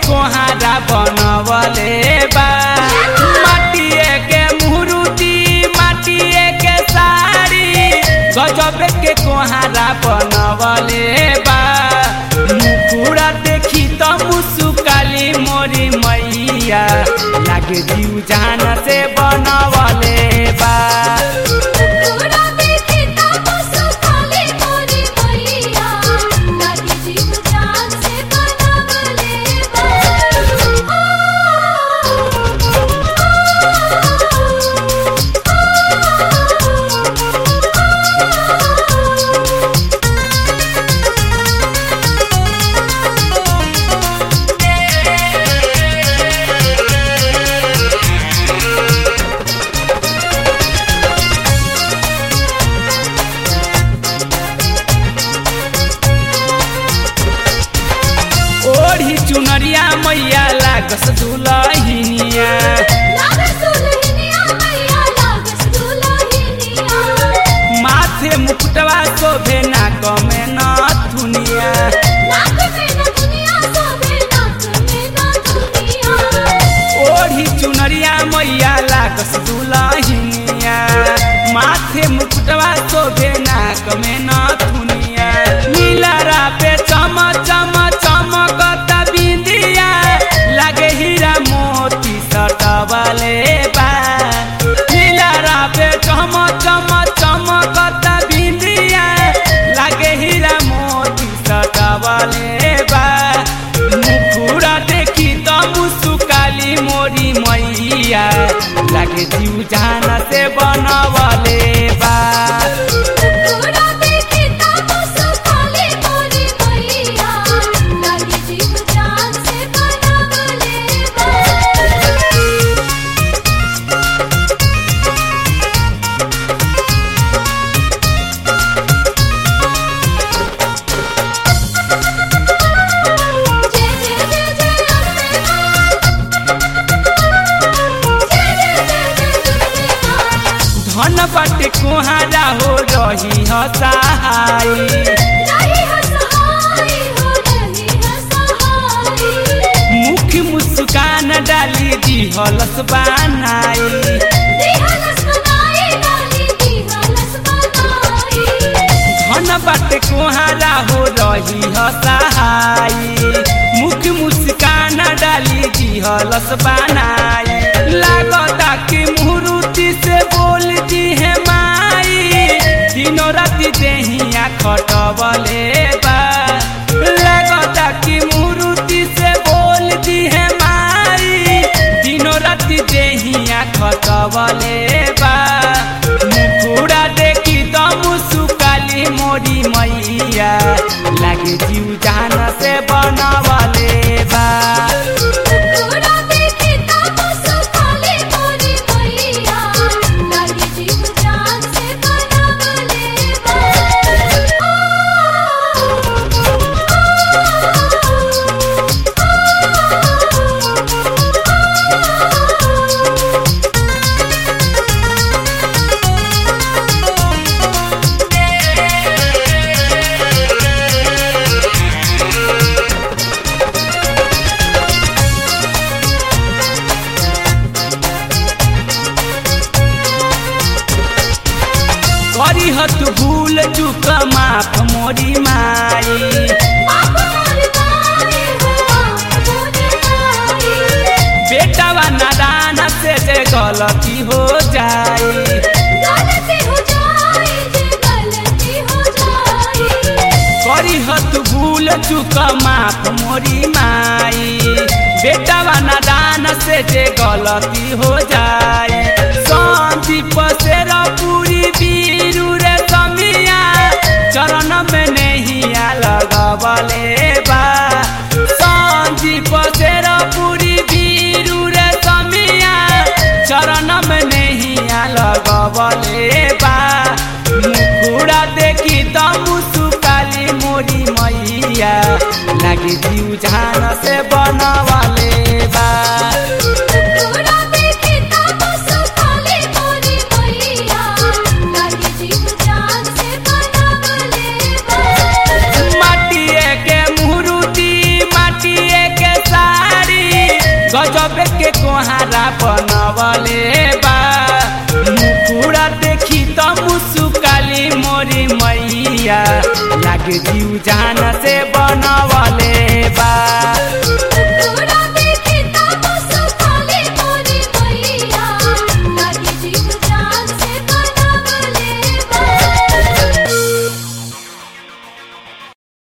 कोहारा बनवले बा माटिए के मुहरुति माटिए के साड़ी गजब के कोहारा बनवले बा मुकुरा देखी त मुसुकाली मोरी मैया लागे जीव जान से बनवले बा पूरा देखे तब सुखाले मोरी मैया लागे जीव जान से बनवले ओढ़ी चुनरिया मैया लागस दुलहिनिया लागस दुल्हनिया मैया लागस दुल्हनिया माथे मुकुटवा शोभे नाक में नथुनिया नाक में न दुनिया सोबे नाक में न दुनिया ओढ़ी चुनरिया मैया लागस दुलहिनिया माथे मुकुटवा शोभे नाक में नथुनिया नीला पे चम चम चमकता बिंदिया लागे हीरा मोती सटवले बा नीला पे चम चम चमकता बिंदिया लागे हीरा मोती सटवले बा मुखुरा देखी त मुसुकाली मोरी मैया लागे जीव जान से बनवले बा पूरा देखे तब सुखाले मोरी मैया लागे जीव जान से बनवले जय जय जय जय अम्बे जय जय जय जय दुर्गे धन बाटे कुहारा हो रही हसाई रही हसहाई हो रही हसहाई मुख मुस्कान डाली दी हलस बनाई दिहलस बनाई डाली दिहलस बनाई धन बाटे कुहारा हो रही हसाई मुख मुस्कान डाली दी हलस बनाई लागता कि मुहूर्ति से बोल दी है माई दिनों राति देहिया खटबले बा लागता कि मुहूर्ति से बोल दी है माई दिनों राति देहिया खटबले बा मुकुरा देखी त मुसुकाली मोरी मैया लागे जीव जान से बनवले बा पूरा देखे तब सुखाले मोरी मैया लागे जीव जान से बनवले करी हत भूल चुक माफ मोरी माई आप मोरी माई हो आप मोरी माई बेटावा नादान से जे गलती हो जाई गलती हो जाए जे गलती हो जाए करी हत भूल चुक माफ मोरी माई बेटावा नादान से जे गलती हो जाए संदीप से पूरी बीरू रे समिया चरण में नहीं लगवले बा संदीप से पूरी बीरू रे समिया चरण में नहीं लगवले बा मुकुरा देखी त मुसुकाली मोरी मैया लागे जीव जान से बनवले बा पूरा देखे तब सुखाले मोरी मैया लागे जीव जान से बनवले माटिए के मुहरुति माटिए के साड़ी जान से बनवले बा